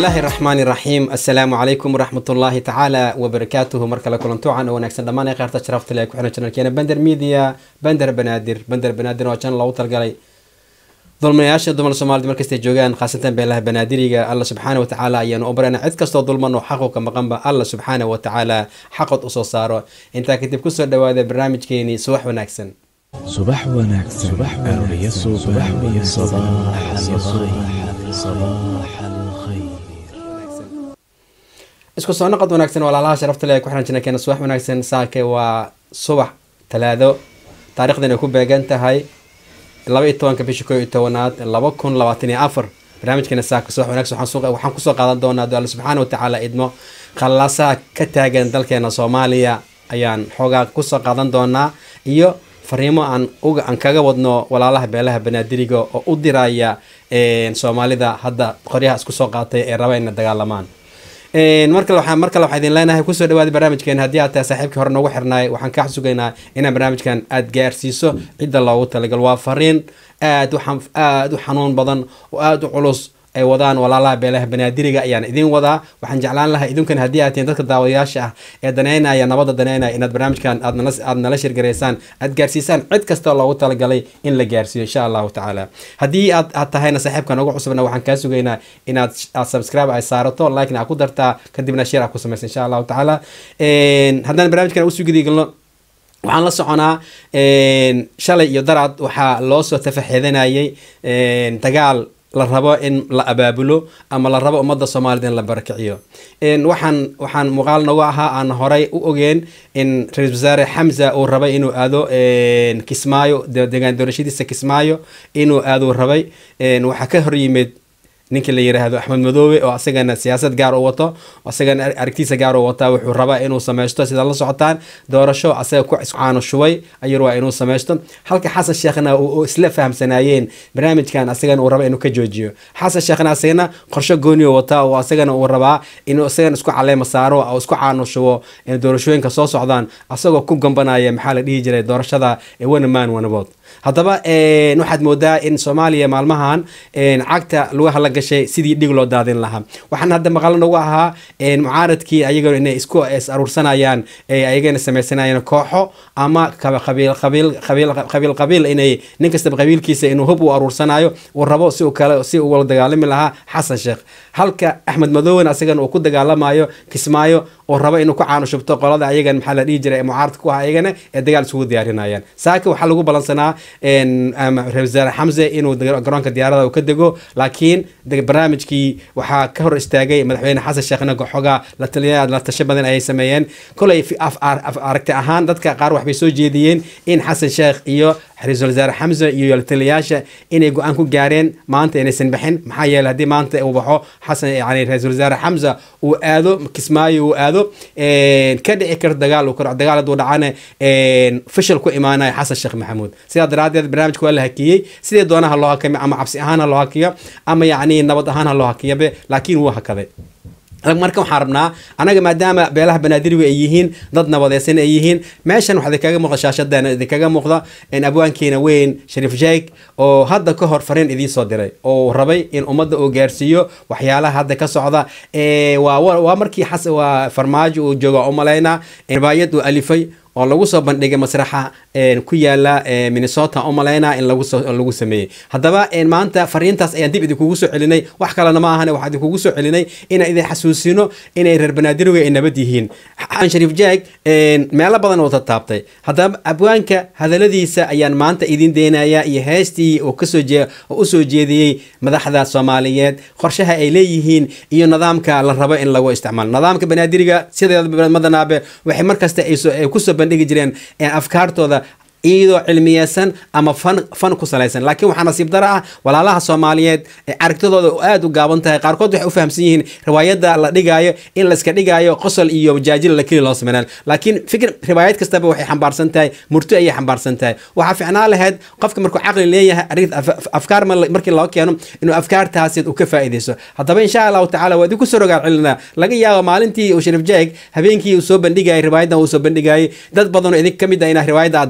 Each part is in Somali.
bismillaahi raxmaani raxiim assalaamu calaykum waraxmatullaahi tacaala wabarakaatuhu mar kale kulantuucan oo wanaagsan dhammaan ee qaarta sharafta leh ku xiran janalkeena bender media bender banaadir bender banaadir waa janal loogu talgalay dulminayaasha dumar soomaalida markastay joogaan khaasatan beelaha banaadiriga alla subxaana wa tacaala ayaanu u barana cid kastoo dulman oo xaqu ka maqanba alla subxaana wa tacaala xaqood usoo saaro intaa kadib kusoo dhawaada barnaamijkeenii subax wanaagsan subax wanaagsan aroorya subax iyo sabaax sabaax alkhayr isku soo noqod wanaagsan walaalaha sharafta leh ee ku xiran janalkeena subax wanaagsan saake waa subax talaado taarikhdan ay ku beegan tahay laba iyo tobanka bisha koo iyo tobanaad laba kun labaatan iyo afar barnaamijkeena saaka subax wanaagsan waxaan soo- waxaan kusoo qaadan doonaa do alla subxaana wa tacaala idmo khallaasaha ka taagan dalkeena soomaaliya ayaan xoogaa kusoo qaadan doonaa iyo fariimo aan uga aan kaga wadno walaalaha beelaha banaadiriga oo u diraya een, soomaalida hadda qoryaha isku soo qaatay ee raba inay dagaalamaan Een, mar kale waxaan mar kale waxaan idin leenahay kusoo dhawaada barnaamijkeena haddii aad tahay saaxiibkii hore noogu xirnaay waxaan kaa sugaynaa inaan barnaamijkan aad gaarsiiso cidda loogu talagal waa fariin aad u xan- aad u xanuun badan oo aad u culus ay wadaan walaalaha beelaha banaadiriga ayaan idin wadaa waxaan jeclaan lahaa idinkan haddii aad tihiin dadka daawadayaasha ah ee daneynaya nabadda daneynaya inaad barnaamijkan aad nala aad nala shirgareysaan aad gaarsiisaan cid kasta loogu talagalay in la gaarsiiyo insha allahu tacaala haddii aad aad tahayna saaxiibkan ugu cusubna waxaan kaa sugaynaa inaad aad subscribe ay saarato like aad ku dartaa kadibna share aad ku samaysa insha allahu tacaala Een, haddaan barnaamijkan usoo gidigalno waxaan la soconaa een, shalay iyo daraad waxaa loo soo tafaxeedanayay een, dagaal la rabo in la abaabulo ama la rabo ummadda soomaalida in la barakiciyo Een, waxaan waxaan muuqaal nagu ahaa aan horay u ogeen in ra-iisul wasaare xamza uu rabay inuu aado een, kismaayo de- deegaan doorashadiisa kismaayo inuu aaduu rabay Een, waxaa ka hor yimid ninka la yiraahdo axmed madoobe oo asagana siyaasad gaar u wato asagana ar- aragtiisa gaar u wataa wuxuu rabaa inuu sameysto sida la socotaan doorasho asaga ku caano shubay ayuu rabaa inuu sameysto halka xasan sheekhna uu uu isla fahamsanaayeen barnaamijkan asagana uu raba inuu ka joojiyo xasan sheekhna asagana qorshe gooni u wataa oo asagana uu rabaa inuu asagana isku caleema saaro oo isku caano shubo in doorashooyinka soo socdaan asagoo ku gambanaya maxaa la dhihi jiray doorashada ee one man one vote haddaba een, waxaad moodaa in soomaaliya maalmahan een, cagta lugaha la gashay sidii dhig loo daadin lahaa waxaan hadda maqalo nagu ahaa een, mucaaradkii ayagana inay isku is aruursanayaan ee ayagana sameysanayaan kooxo ama kaba- qabiil qabiil qabiil qabiil qabiil inay nin kastaba qabiilkiisa inuu hub u aruursanayo uu rabo si uu kale si uu wala dagaalami lahaa xasan sheekh halka axmed madoowen asagana uu ku dagaalamayo kismaayo oo rabo inuu ku caano shubto qolada ayagan maxaa la dhihi jiray ee mucaaradka ku ah ayagana ee dagaal isugu diyaarinayaan saaka waxaa lagu balansanaa een, ama ra-iisul wasaare xamse inuu daga- garoonka diyaarada uu ka dego laakiin de- barnaamijkii waxaa ka hor istaagay madaxweyne xasan sheekhna xoogaa la taliya la tasho badan ayay sameeyeen kolay fi- af- ar- af- aragti ahaan dadka qaar waxbay soo jeediyeen in xasan sheekh iyo ra-iisul wasaare xamse iyo la taliyayaasha inay go-aan ku gaareen maanta inaysan bixin maxaa yeelay haddii maanta uu baxo xasan yani ra-iisul wasaare xamse uu aado kismaayo uu aado een, ka dhici karto dagaal uu karo dagaal hadduu dhacana een, fashil ku imaanaya xasan sheekh maxamuud sidaa daraadeed barnaamijka waa la hakiyey sidee doonaha loo hakami ama cabsi ahaan ha loo hakiyo ama yacni nabad ahaan ha loo hakiyabe laakiin wuu hakaday marka waxaan rabnaa anaga maadaama beelaha banaadiriga ay yihiin dad nabadeysan ay yihiin meeshan waxaa idinkaga muuqda shaashadan idinkaga muuqda in abwaankeena weyn shariif sheeg oo hadda ka hor fariin idiin soo diray oo uu rabay in ummadda uu gaarsiiyo waxyaalaha hadda ka socda Ee, waa waa waa markii xas waa farmaajo uu jooga u malaynaa ribaayad uu alifay oo lagu soo bandhigay masraxa een, ku yaala ee, minnesota u malaynaa in lagu soo lagu sameeyey haddaba een, maanta fariintaas ayaan dib idinkugu soo celinay wax kalena ma ahane waxaan idinkugu soo celinay inaan idin xasuusino inay reer banaadiriga ay nabad yihiin xaan shariif jaag een, meelo badan oo taabtay haddaba abwaanka hadaladiisa ayaan maanta idin deynaya iyo heestii uu kasoo jee oo usoo jeediyey madaxda soomaaliyeed qorshaha ay leeyihiin iyo nidaamka la rabo in lagu isticmaalo nidaamka banaadiriga sideeda madanaabe waxay markasta ay soo- ay kusoo bandhigi jireen ee afkaartooda iyadoo cilmiyeysan ama fan fan ku salaysan laakiin waxaa nasiib daro ah walaalaha soomaaliyeed ee aragtidooda oo aad u gaaban tahay qaarkood waxay u fahamsan yihiin riwaayadda la dhigaayo in layska dhigaayo qosol iyo jaajil la keli loo sameynaan laakiin fikir riwaayad kastaba waxay xambaarsan tahay murto ayay xambaarsan tahay waxaa ficnaan lahayd qofka markuu caqli leeyahay arrin af- af- afkaar ma- markii loo keeno inuu afkaartaasi uu ka faa'iideyso haddaba insha allahu tacaala waa idinku soo rogaal celinaa laga yaabo maalintii uu shariif jeeg habeenkii uu soo bandhigayay riwaayaddan uu soo bandhigayay dad badanoo idin ka mid ah inaa riwaayadda aad daawateen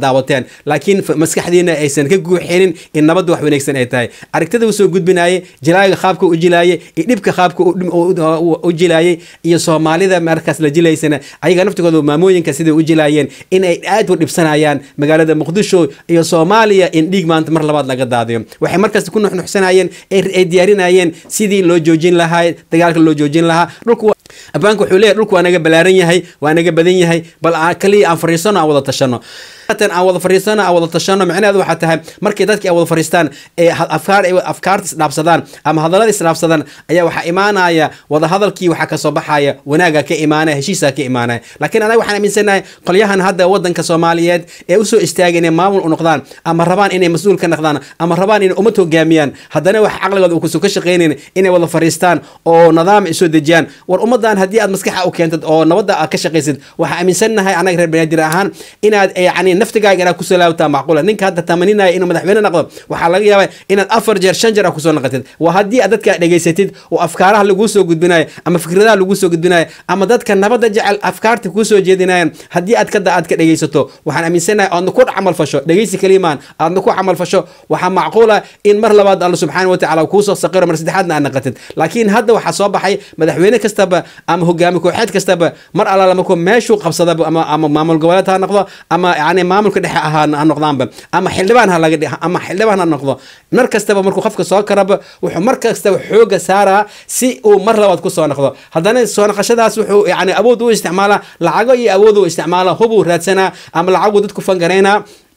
gudbinayaan laakiin f- maskaxdiina aysan ka guuxinin in nabadda wax wanaagsan ay tahay aragtida uu soo gudbinaaye jilaaga qaabka u jilaayay iyo dhibka qaabka u dhim- u- u- u jilaayay iyo soomaalida markaas la jilaysana ayaga naftigooda maamooyinka siday u jilaayeen in ay aad u dhibsanayaan magaalada muqdisho iyo soomaaliya in dhiig maanta mar labaad laga daadiyo waxay markaas ku nuxnuxsanayeen ay ay diyaarinayeen sidii loo joojin lahaa dagaalka loo joojin lahaa dhulku waa- abaanka wuxuu leeyahay dhulku waa naga balaaran yahay waa naga badan yahay bal aan kaliya aan fariisano aan wada tashano tan aan wada fariisano aan wada tashano micnaheedu waxaa tahay markii dadkii ay wada fariistaan ee ha- afkaar ay afkaarta isdhaafsadaan ama hadallada isdhaafsadaan ayaa waxaa imaanaya wada hadalkii waxaa kasoo baxaya wanaaga ka imaanaya heshiisaa ka imaanaya laakiin anaga waxaan aaminsanahay qolyahan hadda wadanka soomaaliyeed ee usoo istaaga inay maamul u noqdaan ama rabaan inay mas-uul ka noqdaan ama rabaan inay ummad hogaamiyaan haddana wax caqligooda uu ka shaqaynayn inay wada fariistaan oo nidaam ay soo dejiyaan war ummadan haddii aad maskaxa u keentad oo nabadda aad ka shaqaysid waxaa aaminsannahay anaga reer banaadir ahaan inaad yani naftigaaga inaad ku salaawtaa macquula ninka hadda tamaninaya inuu madaxweyne noqdo waxaa laga yaabaa inaad afar jeer shan jeer aad kusoo noqotid waa haddii aad dadka dhegaysatid oo afkaaraha laguu soo gudbinayo ama fikradaha laguu soo gudbinayo ama dadka nabadda jecel afkaarta kuu soo jeedinayan haddii aad kada aad ka dhegaysato waxaan aaminsanahay aadna ku camal fasho dhegaysi kalimaan aadna ku camal fasho waxaa macquula in mar labaad alla subxaana watacaala kuusoo saqiro mar saddexaadna aad naqatid laakiin hadda waxaa soo baxay madaxweyne kastaba ama hogaami kooxeed kastaba mar allaala markuu meeshuu qabsadaba ama ama maamul goboleed ha noqdo ama yani maamulka dhexe ahaa ha noqdaanba ama xildhibaan ha laga dhig ama xildhibaan ha noqdo mar kastaba markuu qofka soo karaba wuxuu mar kastaba xooga saaraa si uu mar labaad kusoo noqdo haddana soo noqoshadaas wuxuu yani awood u isticmaalaa lacago iyo awood u isticmaalaa hubuu raadsanaa ama lacaguu dadku fangaraynaa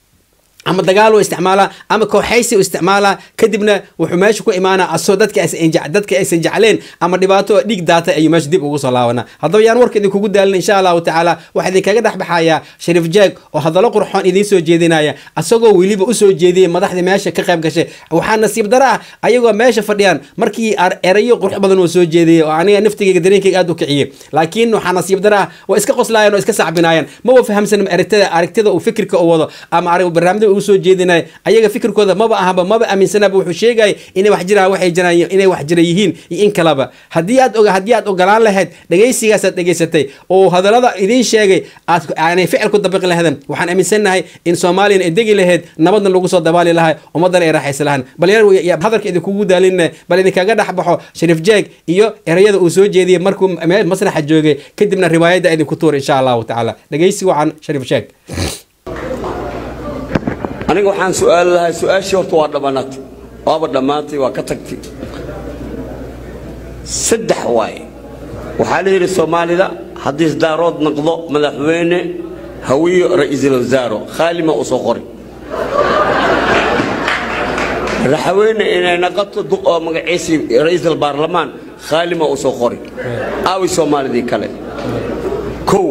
ama dagaal u isticmaalaa ama kooxaysi u isticmaalaa kadibna wuxuu meesha ku imaanaa asoo dadka aysan je- dadka aysan jecleen ama dhibaato oo dhiig daata ayuu meesha dib ugu soo laabanaa haddaba yaan warka idinkugu daalin insha allahu tacaala waxaa idinkaga dhex baxayaa shariif jeeg oo hadallo qurxoon idiin soo jeedinaya asagoo weliba usoo jeediyey madaxdii meesha ka qayb gashay waxaa nasiib daro ah ayagoo meesha fadhiyaan markii ar- erayo qurux badan uu soo jeediyey oo aniga naftigayga dareenkayga aad u kiciyey laakiin waxaa nasiib daro ah waa iska qoslaayeen oo iska sacbinaayeen maba fahamsan aragtida aragtida uu fikirka u wado ama arag barnaamijda uu soo jeedinaya ayaga fikirkooda maba ahaba maba aaminsanaba wuxuu sheegaya inay wax jiraan waxay jiraan inay wax jira yihiin iyo in kaleba haddii aad oga haddii aad ogolaan lahayd dhegaysigaas aad dhegaysatay oo hadallada idiin sheegay aad aanay ficil ku dabiqi lahaydn waxaan aaminsannahay in soomaaliyana ay degi lahayd nabadna lagu soo dabaali lahay ummaddana ay raaxaysa lahaan bal yar ya- hadalka idinkugu daalinna bal idinkaga dhex baxo shariif jeeg iyo erayada uu soo jeediyey markuu meel masraxa joogay kadibna riwaayadda idinku tuur insha allahu tacaala dhegaysi wacan shariif jeeg aniga waxaan su-aali lahaa su-aashii horta waa dhammaanatay waaba dhammaantay waa ka tagtay saddex waaye waxaa la yidhi soomaalida haddii isdaarood noqdo madaxweyne hawiyo ra'iisul wasaaro khaalima u soo qori madaxweyne inay noqoto duq oo magaciisii ra'iisul baarlamaan khaalima u soo qori aawi soomaalidii kale kow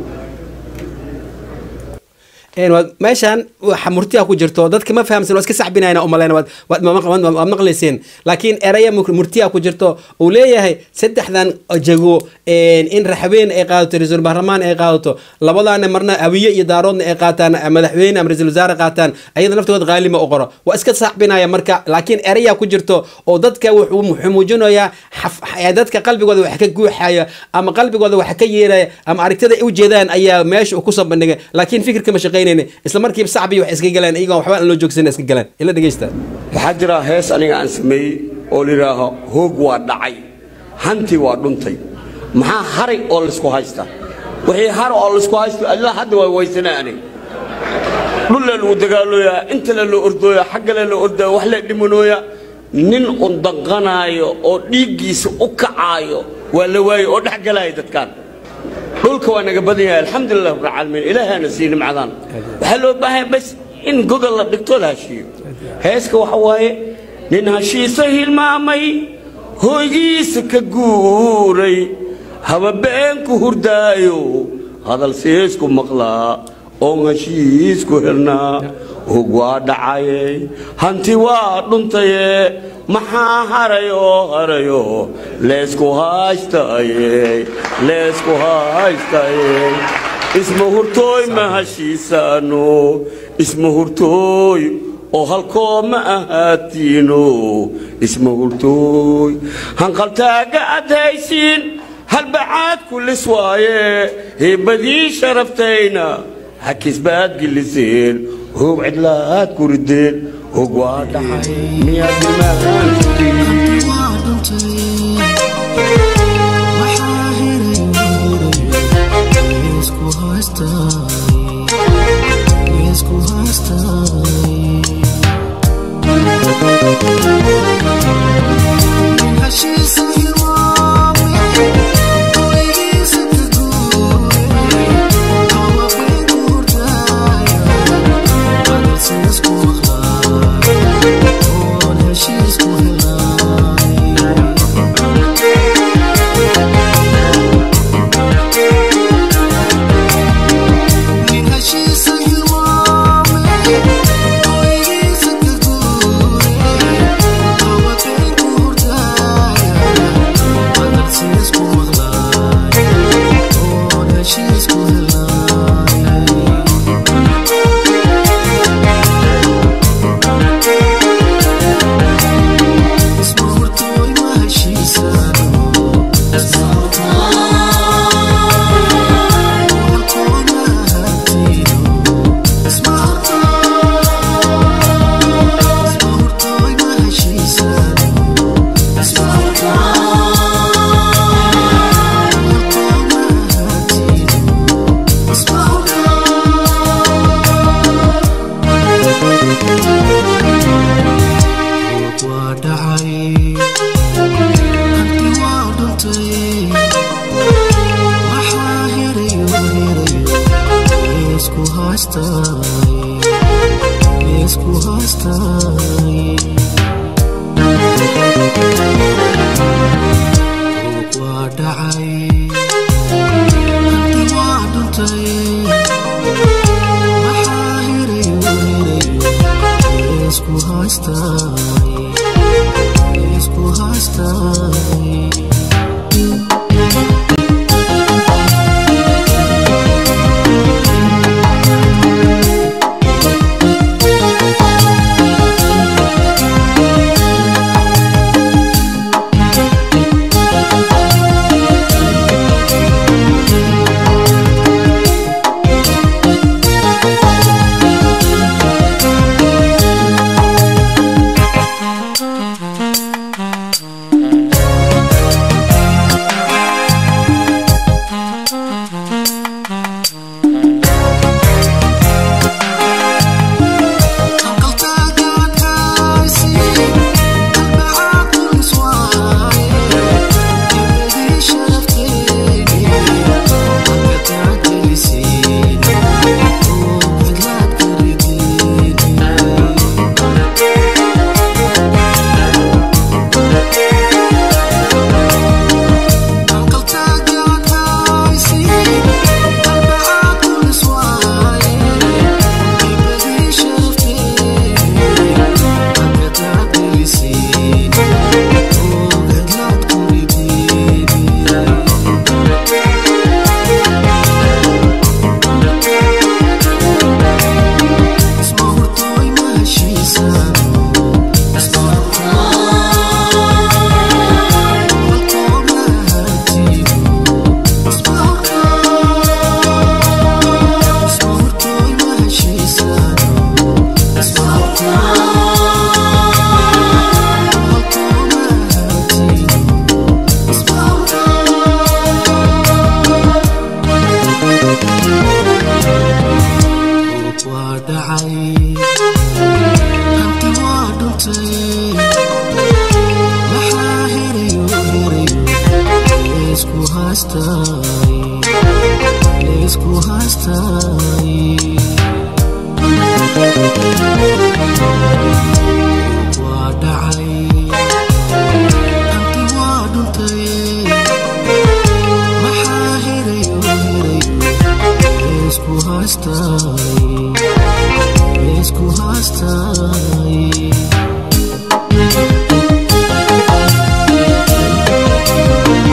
een waad meeshaan waxa murtiya ku jirto dadka ma fahamsan waa iska sacbinayna umalayna waad waad ma- ma- waad maqlayseen laakiin eraya mu- murtiya ku jirto uu leeyahay saddexdan jago een in raxween ay qaadato ra-iisul baarlamaan ay qaadato labadaana marna awiye iyo daaroodna ay qaataan madaxweyne ama ra-iisul wasaare qaataan ayada naftooda qaalima u qoro waa iska sacbinaya marka laakiin eraya ku jirto oo dadka wuxuu wuxuu muujinayaa xaf- ee dadka qalbigooda wax ka guuxaya ama qalbigooda wax ka yeeraya ama aragtida ay u jeedaan ayaa meesha uu kusoo bandhigay laakiin fikirka ma shaqaynayna isla markiiba sacbi wax iska galeen iyagoon waxba aan loo joogsan iska galeen ila dhegeysta waxaa jira hees aniga aan sameeyey oo layidhaaho hoog waa dhacay hanti waa dhuntay maxaa haray oo laysku haysta wixii har oo laysku haysto allah hadda waa weysanaa aniga dhulle lagu dagaalooyaa intale loo ordooya xaggale loo ordaya wax la dhimanooya nin un danqanaayo oo dhiiggiisa u kacaayo waa la waaye oo dhex galaya dadkaan dhulka waa naga badan yahay alxamdulilah rabbilcaalamiin ilaahaana sii nimcadaan waxaa loo baahan bas in godol la dhigto la heshiiyo heeska waxa waaye nin heshiisa hilmaamay hooygiisa ka guuray hababeenku hurdaayo hadal siisku maqlaa oon heshiisku helnaa hog waa dhacaye hanti waa dhuntaye maxaa harayo harayo leesku haystaye leesku haystaye isma hurtooy ma heshiisaano isma hurtooy oo halkoo ma ahaatiino isma hurtooy hanqaltaaga ad haysiin halbacaad kulis waaye heebadii sharaftayna hakisbaad giliseen hoog cidlaad ku rideen hoog waa dhacay miyaad ilmahaan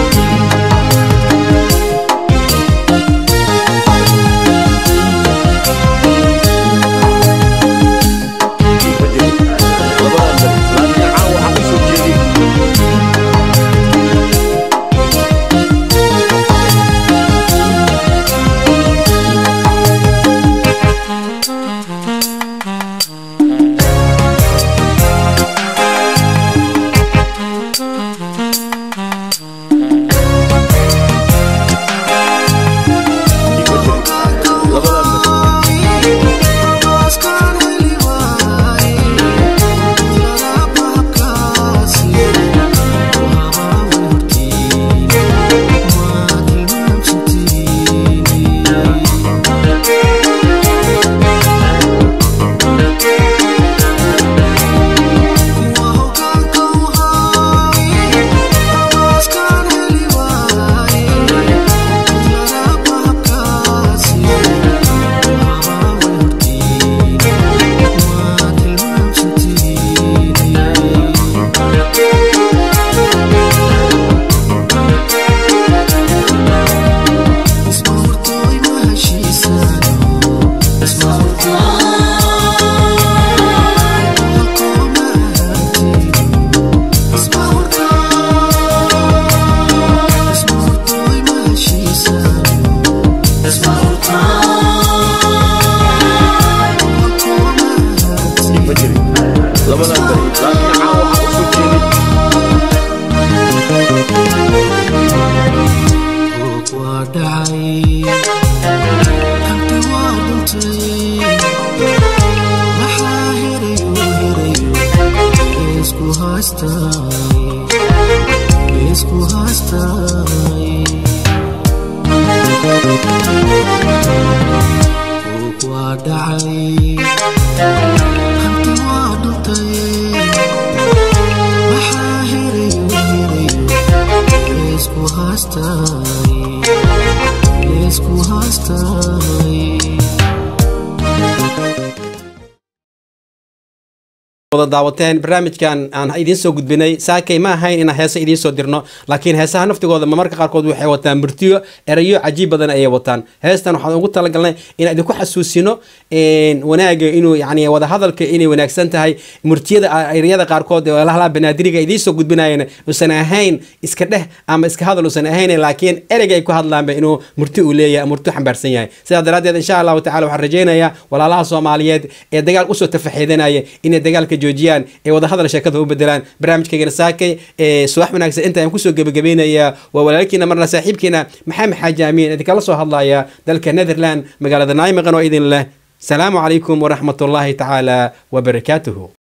Thank Leesku haastay, leesku haastay. wada daawateen barnaamijkan aan idiin soo gudbinay saakay ma ahayn inaan heese idiin soo dirno laakiin heesaha naftigooda marmarka qaarkood waxay wataan murtiyo erayo cajiib badan ayay wataan heestan waxaan ugu talagalnay inaan idinku xasuusino wanaaga inuu yani wadahadalka inay wanaagsan tahay murtiyada ereyada qaarkood ee lahlaa banaadiriga idiin soo gudbinayana uusan ahayn iska dheh ama iska hadal uusan ahayn laakiin ereyga ay ku hadlaanba inuu murti uu leeyahay murti xambaarsan yahay sidaa daraaddeed insha allahu tacala waxaan rajaynayaa walaalaha soomaaliyeed ee dagaal usoo tafaxiidanaya inay dagaalka joojiyaan ee wadahadal sheekada u bedelaan barnaamijkaygana saakay ee subax wanaagsan inta aan kusoo gebagabeynayaa waa walaalkiina marna saaxiibkiina maxamed xaaji amiin idinkala soo hadlaya dalka netherland magaalada naymaqan oo idin leh salaamu calaykum waraxmat ullaahi tacaala wabarakaatuhu